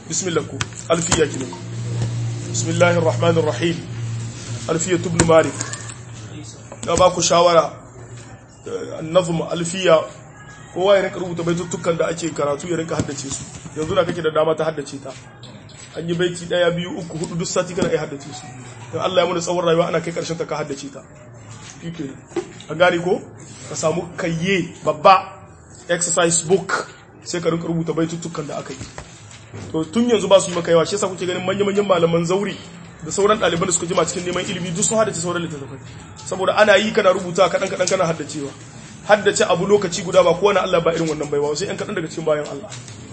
bismillah ku alfiya kinan bismillahir rahmanir rahim alfiya ibn malik da ba ku shawara annazm alfiya kowa ya rinka rubuta baitutukan da ake karatu ya rinka haddace su yanzu na kake da dama ta haddace ta an yi baiti daya biyu uku hudu duk sati kana iya haddace su don Allah ya mana tsawon rayuwa ana kai karshen ta ka haddace ta kike an gane ko ka samu kayye babba exercise book sai ka rinka rubuta baitutukan da aka yi to tun yanzu ba su yi maka yawa shi yasa kuke ganin manya-manyan malaman zauri da sauran ɗaliban da suka jima cikin neman ilimi duk sun haddace sauran littattafai saboda ana yi kana rubuta kaɗan kaɗan kana haddacewa haddace abu lokaci guda ba kowane Allah ba irin wannan baiwa sai ‘yan kaɗan daga cikin bayan Allah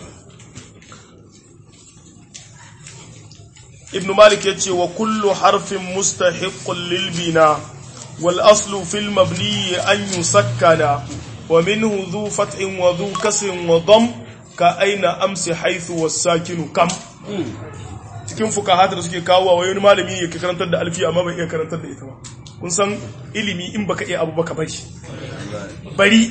ibn malik ya ce wa kullu harfin mustahiqqun lil bina wal aslu fil mabni an yusakkana wa minhu dhu fat'in wa dhu kasrin wa dam ka aina amsi haythu was sakinu kam cikin fukahata da suke kawo wa wani malami ya karantar da alfiya amma bai iya karantar da ita ba kun san ilimi in baka iya abu baka bari bari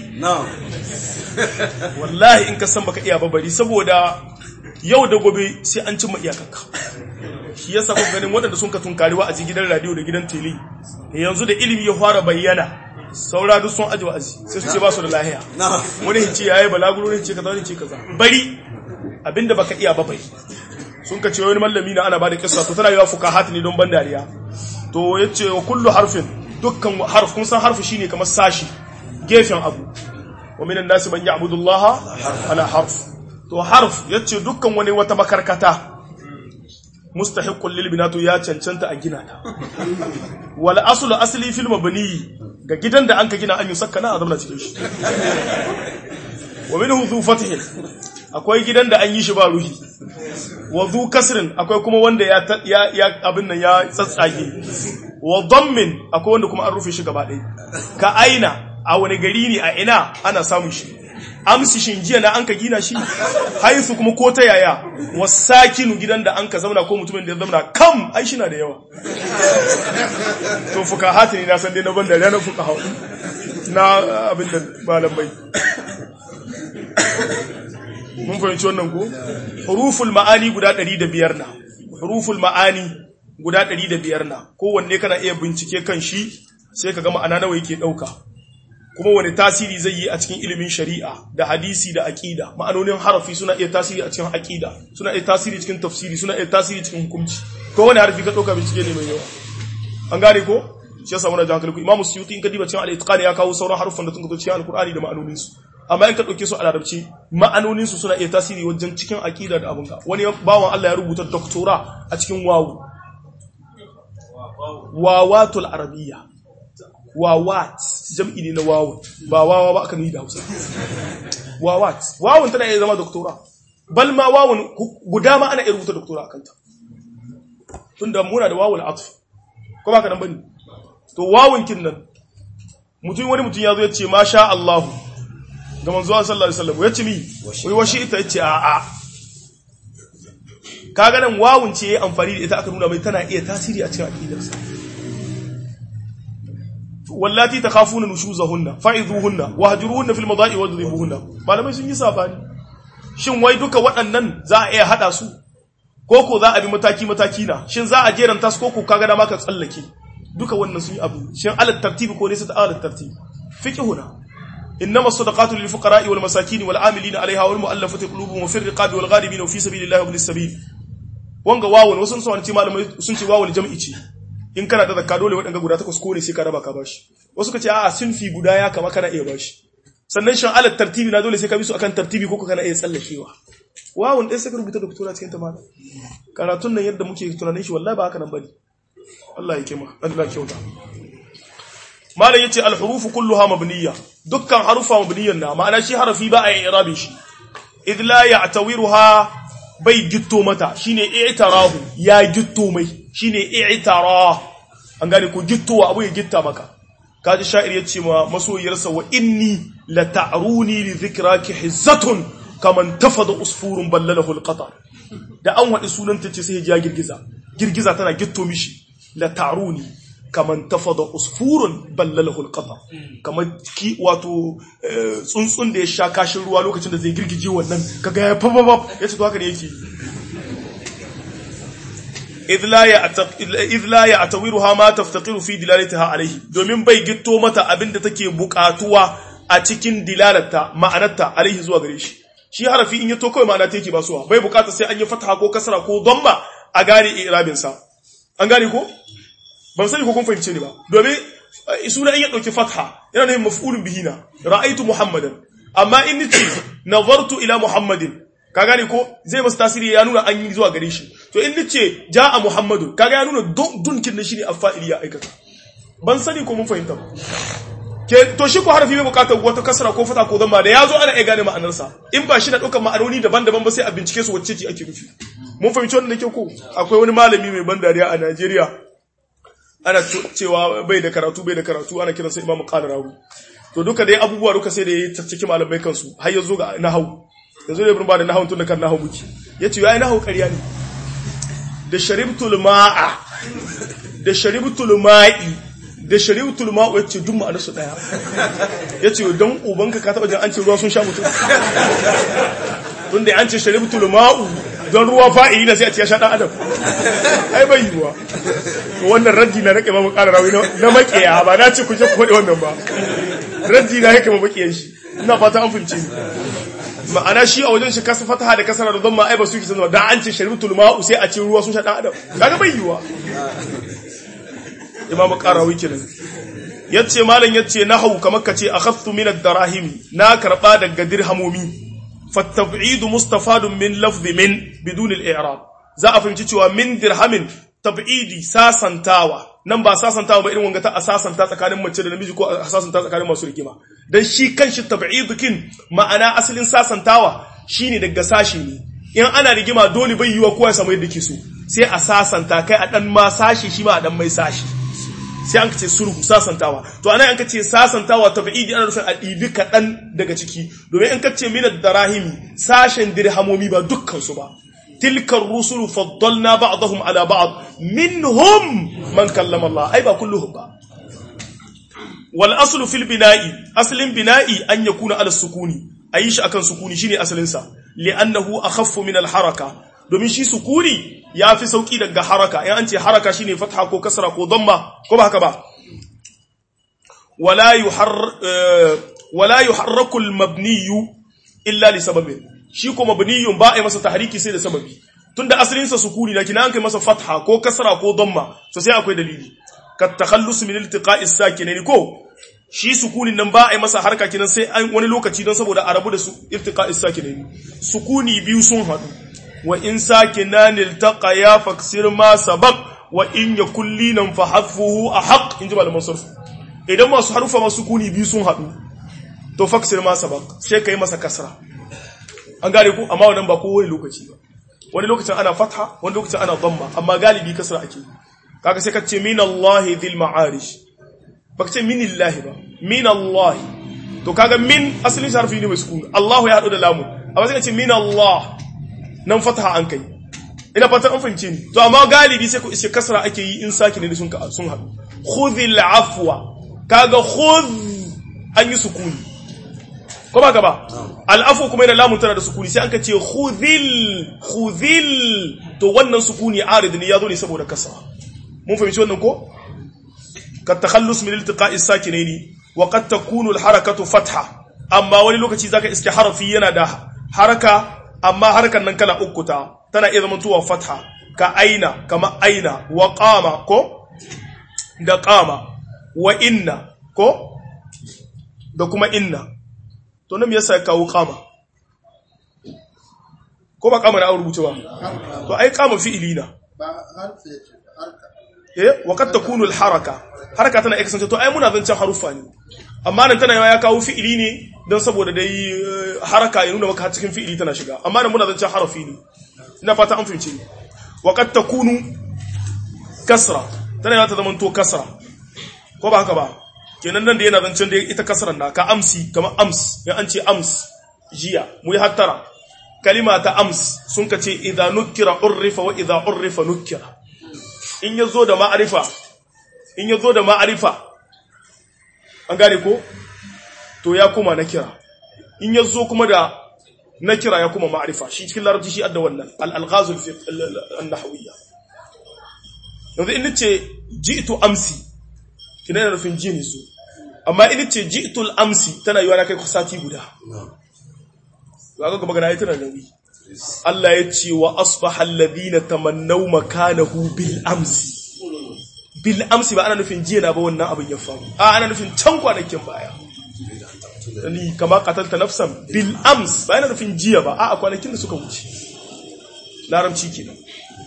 wallahi in ka san baka iya ba bari saboda yau da gobe sai an cimma iyakanka shi yasa kuka ganin waɗanda sun ka tunkari wa'azi gidan radio da gidan tele yanzu da ilimi ya fara bayyana saura duk sun aji wa'azi sai su ce ba su da lahiya wani hince yayi balaguro ne ce kaza ne ce kaza bari abinda baka iya ba bari sun ka ce wani mallami na ana bada kissa to tana yawa fukahat ne don ban dariya to yace wa kullu harfin dukkan harf kun san harfi shine kamar sashi gefen abu wa minan nasi man ya'budu Allah ala harf to harf yace dukkan wani wata makarkata mustahiqqul lil binatu ya cancanta a gina ta wal aslu asli fil mabni ga gidan da an ka gina an yi sakkana a zama cikin shi wa minhu dhu fathin akwai gidan da an yi shi ba ruhi wa dhu kasrin akwai kuma wanda ya ya abin nan ya tsatsage wa dammin akwai wanda kuma an rufe shi gaba ɗaya ka aina a wani gari ne a ina ana samun shi amsi shin jiya na an ka gina shi haisu kuma ko ta yaya wasakinu gidan da an ka zauna ko mutumin da ya zauna kam ai shi na da yawa to fuka hatini na san dai na ban da ranar fuka hau na abin da malamai mun fahimci wannan ko huruful ma'ani guda 105 na huruful ma'ani guda 105 na kowanne kana iya bincike kan shi sai ka ga ma'ana nawa yake dauka kuma wani tasiri zai yi a cikin ilimin shari'a da hadisi da aqida ma'anonin harafi suna iya tasiri a cikin aqida suna iya tasiri cikin tafsiri suna iya tasiri cikin hukunci ko wani harfi ka dauka bincike ne mai yawa an gane ko shi yasa muna jan kalku imamu suyuti in ka diba cikin al-itqan ya kawo sauran harufan da sun zo cikin al-qur'ani da ma'anonin su amma in ka dauke su a larabci ma'anonin su suna iya tasiri wajen cikin aqida da abunka wani bawan Allah ya rubuta doktora a cikin wawu wawatul arabiyya wawat jam'i ne na wawun ba wawa ba aka nuni da hausa wawat wawun tana iya zama doktora bal ma wawun guda ma ana iya rubuta doktora a kanta tunda muna da wawul atf ko ba ka nan bane to wawun kin nan mutum wani mutum ya zo ya ce masha Allah ga manzo sallallahu alaihi wasallam ya ce mi wai washi ita ya ce a a kaga nan wawun ce yayi amfani da ita aka nuna mai tana iya tasiri a cikin aqidarsa wallati takhafuna nushuzahunna fa'idhuhunna wahjuruhunna fil mada'i wadribuhunna malamai sun yi sabani shin wai duka waɗannan za a iya hada su koko za a bi mataki mataki na shin za a jeranta su koko kaga da maka tsallake duka wannan sun yi abu shin alat tartibi ko ne sai ta alat tartibi fiqhuna innama sadaqatu lil fuqara'i wal masakin wal 'amilina 'alayha wal mu'allafati qulubuhum wa fir riqabi wal ghalibin wa fi sabilillahi wa ibnis sabil wanga wawun wasu sun ce malamai sun ce wawul jam'i ce in kana da zakka dole waɗanda guda takwas ko ne sai ka raba ka bashi wasu ka ce a'a sunfi guda ya kama kana iya bashi sannan shan alat tartibi na dole sai ka bi su akan tartibi ko kana iya tsallakewa wawun ɗaya sai ka rubuta doktora cikin ta mana karatun nan yadda muke tunanin shi wallahi ba haka nan bane Allah ya kima Allah ya kyauta malam yace al hurufu kulluha mabniyya dukkan harufa mabniyyan na ma'ana shi harafi ba a yi irabin shi idh la ya'tawiruha bai gitto mata shine i'tarahu ya gitto mai shine i'tara an gane ko gittowa abu ya gitta maka kaji sha'ir yace ma masoyiyarsa wa inni la ta'runi li dhikraki hizzatun kaman tafada usfurun ballalahu alqatar da an wadi sunan tace sai ya girgiza girgiza tana gitto mishi la ta'runi kaman tafada usfurun ballalahu alqatar kamar ki wato tsuntsun da ya sha kashin ruwa lokacin da zai girgije wannan kaga ya fa fa yace to haka ne yake idh la ya'tawiruha ma taftaqiru fi dilalatiha alayhi domin bai gitto mata abinda take bukatuwa a cikin dilalata ma'anarta alaihi zuwa gare shi shi harafi in ya to kawai ma'ana take ba suwa bai bukata sai an yi fataha ko kasra ko dhamma a gane i'rabin sa an gane ko ban sani ko kun fahimce ni ba domin suna in ya dauki fatha yana nufin maf'ulun bihi na ra'aytu muhammadan amma in nace nazartu ila muhammadin ka gane ko zai masa tasiri ya nuna an yi zuwa gare shi to in nace ja'a muhammadun kaga ya nuna dunkin shi ne afa'ili ya aikata ban sani ko mun fahimta ba ke to shi ko harafi bai bukatar wata kasra ko fata ko zama da yazo ana iya gane ma'anarsa in ba shi da dukkan ma'anoni daban-daban ba sai a bincike su wacce ce ake nufi mun fahimci wannan ke ko akwai wani malami mai ban dariya a Najeriya ana cewa bai da karatu bai da karatu ana kiransa Imam Qalarawi to duka dai abubuwa duka sai da yayi tacciki malamai kansu har yazo ga nahwu yazo da ibn ba da nahwu tun da kan nahwu muke yace yayi nahwu ƙarya ne da sharibtul ma'a da sharibtul ma'i da shari'utul ma'u yace duk ma'anar su daya yace dan ubanka ka taba jin an ce ruwa sun sha mutum tunda an ce shari'utul ma'u don ruwa fa'i na sai a ce ya sha dan adam ai bai yiwa to wannan raddi na rake mamu ƙara rawi na makiya ba na ce ku je ku faɗi wannan ba raddi na yake mamu makiyan shi ina fata an fahimce ni ma'ana shi a wajen shi kasa fataha da kasara da zama ai ba su ki sanar da an ce shari'utul ma'u sai a ce ruwa sun sha dan adam kaga bai yiwa imam qarawi kenan yace malam yace nahwu kamar kace akhadtu min ad-darahim na karba daga dirhamomi فالتبعيد مستفاد من لفظ من بدون الإعراب za a fahimci cewa min dirhamin tab'idi sasantawa nan ba sasantawa ba irin wanga ta asasanta tsakanin mace da namiji ko asasanta tsakanin masu rigima dan shi kanshi tab'idukin ma'ana asalin sasantawa shine daga sashi ne in ana rigima dole bai yiwa kowa ya samu yadda ke so sai a sasanta kai a dan ma sashi shi ma a dan mai sashi sai an ce sulhu sasantawa to anan an kace sasantawa tab'idi ana nufin a ɗibi kaɗan daga ciki domin in kace min darahimi sashen dirhamomi ba dukkan su ba tilkar rusulu faddalna ba'dahum ala ba'd minhum man kallama Allah ai ba kulluhum ba wal aslu fil bina'i aslin bina'i an yakuna ala sukuni ayi shi akan sukuni shine asalin sa li'annahu akhaffu min al haraka domin shi sukuni ya fi sauki daga haraka in an ce haraka shine fatha ko kasra ko damma ko ba haka ba wala yuhar wala yuharraku al mabni illa li sababin shi ko mabniyun ba a masa tahriki sai da sababi tunda asalin sa sukuni da kina an kai masa fatha ko kasra ko damma to sai akwai dalili ka takhallus min iltiqa'is sakinaini ko shi sukunin nan ba a masa harka kinan sai an wani lokaci don saboda a rabu da su iltiqa'is sakinaini sukuni biyu sun hadu wa in sakinan iltaqaya faksir ma sabaq wa in yakul linan fa hadfuhu ahaq inji malaman sarf idan masu harufa masu sukuni biyu sun hadu to faksir ma sabaq sai kai masa kasra an gane ku amma wannan ba kowane lokaci ba wani lokacin ana fatha wani lokacin ana dhamma amma galibi kasra ake kaga sai ka ce min Allah dhil ma'arish baka ce min Allah ba min Allah to kaga min asalin harfi ne mai sukun Allah ya hadu da lamu amma sai ka ce min Allah nan fatha an kai ina fatan an fahimce ni to amma galibi sai ku ishe kasra ake yi in saki ne sun sun hadu khudhil afwa kaga khudh an yi sukuni ko ba gaba al'afu kuma yana lamun tana da sukuni sai an ka ce khudhil khudhil to wannan sukuni arid ne yazo ne saboda kasra mun fahimci wannan ko ka takhallus min iltiqa'i sakinaini wa qad takunu al harakatu fatha amma wani lokaci zaka iske harafi yana da haraka amma harkan nan kala uku ta tana iya zama tuwa fatha ka aina kama aina wa qama ko da qama wa inna ko da kuma inna to nan me yasa ya kawo kama ko ba kama na an rubuce ba to ai kama fi'ili na eh wa kad takunu al haraka haraka tana kasance to ai muna zancen harufa ne amma nan tana ya kawo fi'ili ne don saboda dai haraka ya nuna maka cikin fi'ili tana shiga amma nan muna zancen harafi ne ina fata an fahimce wa kad takunu kasra tana ya ta zama to kasra ko ba haka ba kenan nan da yana zancen da ita kasaran da ka amsi kamar ams ya an ce ams jiya mu yi hattara kalima ta ams sun ka ce idza nukira urrifa wa idza urrifa nukira in ya zo da ma'arifa in ya zo da ma'arifa an gane ko to ya kuma nakira in ya zo kuma da nakira ya kuma ma'arifa shi cikin larabci shi adda wannan al-alghazul fi an-nahwiyya yanzu in nace ji'tu amsi kina yana nufin ji ne su amma in nace ji'tul amsi tana yiwa na kai sati guda ga ga magana yayi tana nauyi Allah ya ce wa asbaha alladhina tamannaw makanahu bil amsi bil amsi ba ana nufin jiya na ba wannan abin ya faru a ana nufin can kwanakin baya ni kama qatalta nafsan bil ams ba ana nufin jiya ba a kwanakin da suka wuce larabci kenan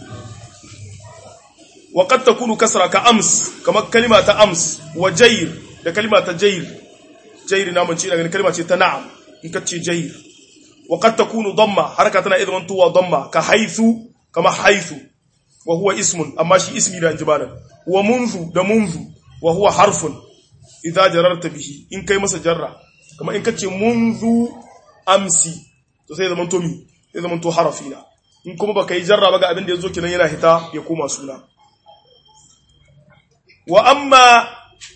wa qad takunu kasra ka ams kama kalima ta ams wa jayr da kalima ta jayr jayr na mun ce daga kalima ce ta na'am in ka ce jayr wa qad takunu damma haraka tana idan tuwa damma ka haythu kama haythu wa huwa ismun amma shi ismi da jibalan wa munzu da munzu wa huwa harfun idza jararta bihi in kai masa jarra kama in kace munzu amsi to sai zaman to mi sai zaman to harafi na in kuma baka yi jarra ba ga abin da yazo kenan yana hita ya koma suna wa amma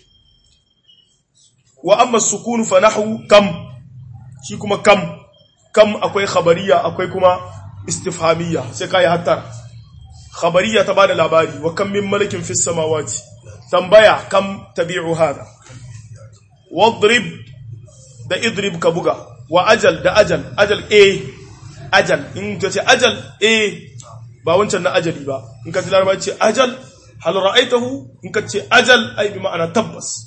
wa amma sukun fa nahwu kam shi kuma kam kam akwai khabariya akwai kuma istifhamiyya sai kai hatta khabariya ta bada labari wa kam min malakin fis samawati tambaya kam tabi'u hada wadrib da idrib ka buga wa ajal da ajal ajal a ajal in ka ce ajal a ba wancan na ajali ba in ka ji laraba ce ajal hal ra'aitahu in ka ce ajal ai bi ma'ana tabbas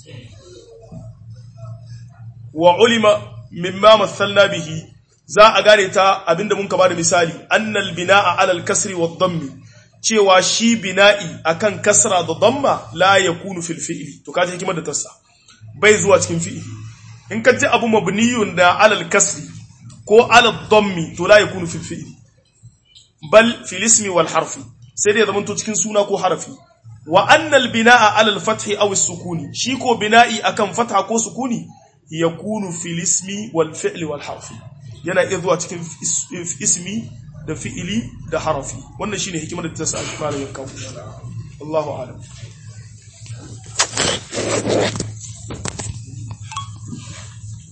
wa ulima mimma mathalna bihi za a gane ta abinda mun ka bada misali annal bina'a alal kasri wad dammi cewa shi bina'i akan kasra da damma la yakunu fil fi'li to kaje hikimar da tassa bai zuwa cikin fi'li in ka ji abu mabniyun da alal kasri ko alal dammi to la yakunu fil fi'li bal fil ismi wal harfi sai dai zaman to cikin suna ko harfi wa annal bina'a alal fathi aw sukuni shi ko bina'i akan fatha ko sukuni yakunu fil ismi wal fi'li wal harfi yana iya zuwa cikin ismi da fi'ili da harafi wannan shine hikimar da ta sa malamin kawo Allahu a'lam